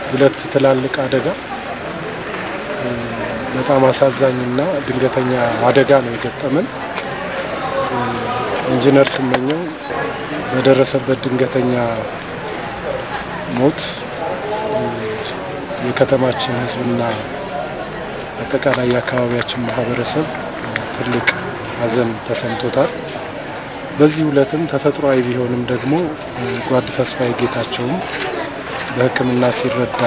ሁለት ትላልቅ አደጋ በጣም አሳዛኝና ድንገተኛ አደጋ ነው የገጠመን። ኢንጂነር ስመኘው በደረሰበት ድንገተኛ ሞት የከተማችን ሕዝብና አጠቃላይ የአካባቢያችን ማህበረሰብ ትልቅ ሐዘን ተሰምቶታል። በዚህ ዕለትም ተፈጥሯዊ ቢሆንም ደግሞ ጓድ ተስፋዬ ጌታቸውም በሕክምና ሲረዳ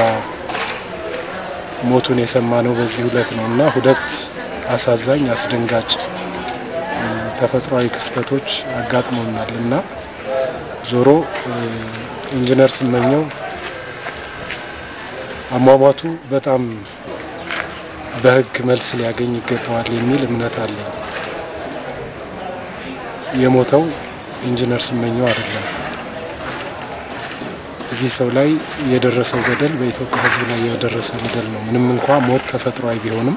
ሞቱን የሰማነው በዚህ ዕለት ነው እና ሁለት አሳዛኝ አስደንጋጭ ተፈጥሯዊ ክስተቶች አጋጥሞናል እና ዞሮ ኢንጂነር ስመኘው አሟሟቱ በጣም በሕግ መልስ ሊያገኝ ይገባዋል የሚል እምነት አለኝ። የሞተው ኢንጂነር ስመኘው አይደለም። እዚህ ሰው ላይ የደረሰው በደል በኢትዮጵያ ሕዝብ ላይ የደረሰ በደል ነው። ምንም እንኳ ሞት ተፈጥሯዊ ቢሆንም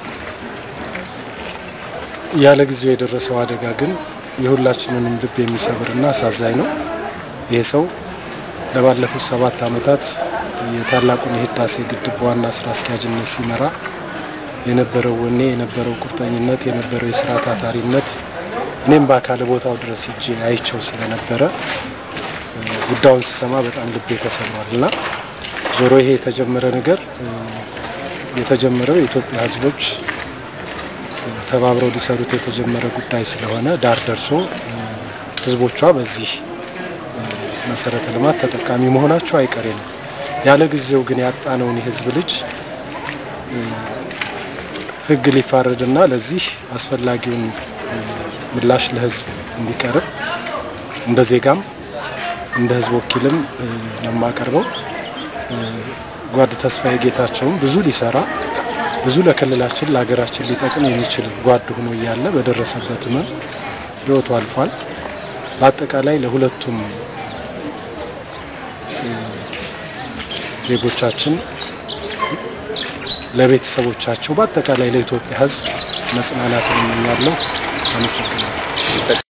ያለ ጊዜው የደረሰው አደጋ ግን የሁላችንንም ልብ የሚሰብርና አሳዛኝ ነው። ይህ ሰው ለባለፉት ሰባት ዓመታት የታላቁን የህዳሴ ግድብ ዋና ስራ አስኪያጅነት ሲመራ የነበረው ወኔ፣ የነበረው ቁርጠኝነት፣ የነበረው የስራ ታታሪነት እኔም በአካል ቦታው ድረስ ሂጄ አይቸው ስለነበረ ጉዳዩን ስሰማ በጣም ልቤ ተሰብሯል እና ዞሮ ይሄ የተጀመረ ነገር የተጀመረው የኢትዮጵያ ህዝቦች ተባብረው ሊሰሩት የተጀመረ ጉዳይ ስለሆነ ዳር ደርሶ ህዝቦቿ በዚህ መሰረተ ልማት ተጠቃሚ መሆናቸው አይቀሬ ነው። ያለ ጊዜው ግን ያጣነውን የህዝብ ልጅ ህግ ሊፋረድና ለዚህ አስፈላጊውን ምላሽ ለህዝብ እንዲቀርብ እንደ ዜጋም እንደ ህዝብ ወኪልም ነው የማቀርበው። ጓድ ተስፋዬ ጌታቸውም ብዙ ሊሰራ ብዙ ለክልላችን ለሀገራችን ሊጠቅም የሚችል ጓድ ሆኖ እያለ በደረሰበት ህመም ህይወቱ አልፏል። በአጠቃላይ ለሁለቱም ዜጎቻችን፣ ለቤተሰቦቻቸው፣ በአጠቃላይ ለኢትዮጵያ ህዝብ መጽናናትን እመኛለሁ። አመሰግናለሁ።